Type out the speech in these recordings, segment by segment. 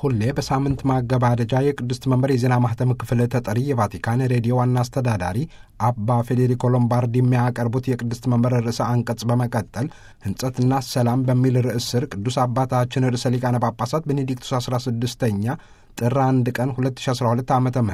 ሁሌ በሳምንት ማገባደጃ የቅድስት መንበር የዜና ማህተም ክፍል ተጠሪ የቫቲካን ሬዲዮ ዋና አስተዳዳሪ አባ ፌዴሪኮ ሎምባርዲ የሚያቀርቡት የቅድስት መንበር ርዕሰ አንቀጽ በመቀጠል ሕንጸትና ሰላም በሚል ርዕስ ስር ቅዱስ አባታችን ርዕሰ ሊቃነ ጳጳሳት ቤኔዲክቱስ 16ኛ ጥር አንድ ቀን 2012 ዓ ም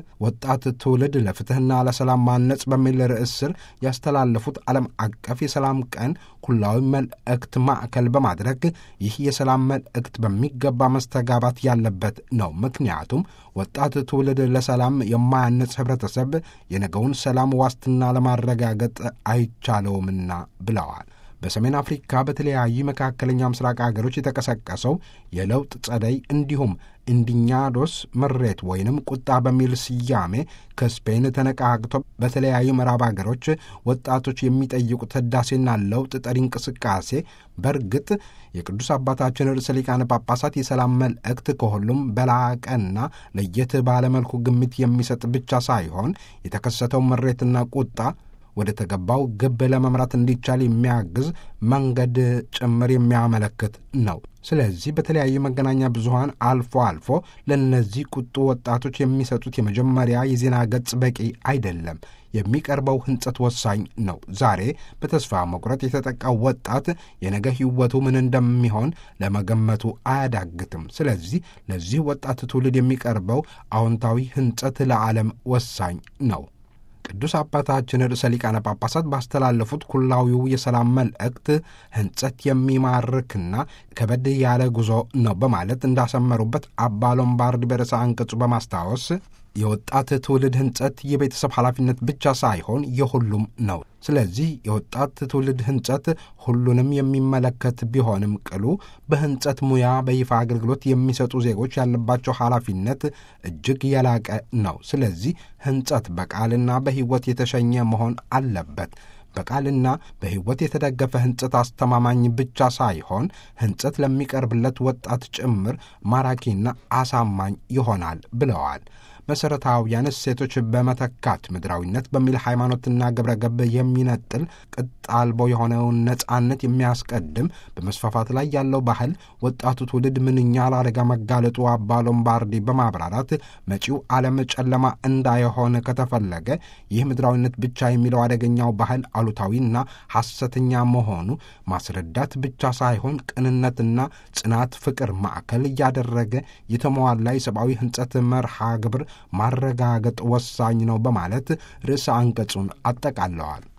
ወጣት ትውልድ ለፍትሕና ለሰላም ማነጽ በሚል ርዕስ ስር ያስተላለፉት ዓለም አቀፍ የሰላም ቀን ኩላዊ መልእክት ማዕከል በማድረግ ይህ የሰላም መልእክት በሚገባ መስተጋባት ያለበት ነው። ምክንያቱም ወጣት ትውልድ ለሰላም የማያነጽ ህብረተሰብ የነገውን ሰላም ዋስትና ለማረጋገጥ አይቻለውምና ብለዋል። በሰሜን አፍሪካ በተለያዩ መካከለኛ ምስራቅ አገሮች የተቀሰቀሰው የለውጥ ጸደይ እንዲሁም ኢንዲኛዶስ ምሬት ወይንም ቁጣ በሚል ስያሜ ከስፔን ተነቃቅቶ በተለያዩ ምዕራብ አገሮች ወጣቶች የሚጠይቁት ህዳሴና ለውጥ ጠሪ እንቅስቃሴ በእርግጥ የቅዱስ አባታችን ርዕሰ ሊቃነ ጳጳሳት የሰላም መልእክት ከሁሉም በላቀና ለየት ባለመልኩ ግምት የሚሰጥ ብቻ ሳይሆን የተከሰተው ምሬትና ቁጣ ወደ ተገባው ግብ ለመምራት እንዲቻል የሚያግዝ መንገድ ጭምር የሚያመለክት ነው። ስለዚህ በተለያዩ መገናኛ ብዙኃን አልፎ አልፎ ለእነዚህ ቁጡ ወጣቶች የሚሰጡት የመጀመሪያ የዜና ገጽ በቂ አይደለም። የሚቀርበው ህንጸት ወሳኝ ነው። ዛሬ በተስፋ መቁረጥ የተጠቃው ወጣት የነገ ህይወቱ ምን እንደሚሆን ለመገመቱ አያዳግትም። ስለዚህ ለዚህ ወጣት ትውልድ የሚቀርበው አዎንታዊ ህንጸት ለዓለም ወሳኝ ነው። ቅዱስ አባታችን ርዕሰ ሊቃነ ጳጳሳት ባስተላለፉት ኩላዊው የሰላም መልእክት ህንጸት የሚማርክና ከበድ ያለ ጉዞ ነው በማለት እንዳሰመሩበት አባ ሎምባርድ በርዕሰ አንቀጹ በማስታወስ የወጣት ትውልድ ህንጸት የቤተሰብ ኃላፊነት ብቻ ሳይሆን የሁሉም ነው። ስለዚህ የወጣት ትውልድ ህንጸት ሁሉንም የሚመለከት ቢሆንም ቅሉ በህንጸት ሙያ በይፋ አገልግሎት የሚሰጡ ዜጎች ያለባቸው ኃላፊነት እጅግ የላቀ ነው። ስለዚህ ህንጸት በቃልና በሕይወት የተሸኘ መሆን አለበት። በቃልና በሕይወት የተደገፈ ህንጸት አስተማማኝ ብቻ ሳይሆን ህንጸት ለሚቀርብለት ወጣት ጭምር ማራኪና አሳማኝ ይሆናል ብለዋል። መሠረታዊያን እሴቶች በመተካት ምድራዊነት በሚል ሃይማኖትና ግብረ ገብ የሚነጥል ቅጥ አልቦ የሆነውን ነጻነት የሚያስቀድም በመስፋፋት ላይ ያለው ባህል ወጣቱ ትውልድ ምንኛ ለአደጋ መጋለጡ አባ ሎምባርዲ በማብራራት መጪው ዓለም ጨለማ እንዳይሆን ከተፈለገ ይህ ምድራዊነት ብቻ የሚለው አደገኛው ባህል አሉታዊና ሐሰተኛ መሆኑ ማስረዳት ብቻ ሳይሆን ቅንነትና ጽናት፣ ፍቅር ማዕከል እያደረገ የተሟላ የሰብአዊ ህንጸት መርሃ ግብር ማረጋገጥ ወሳኝ ነው በማለት ርዕሰ አንቀጹን አጠቃለዋል።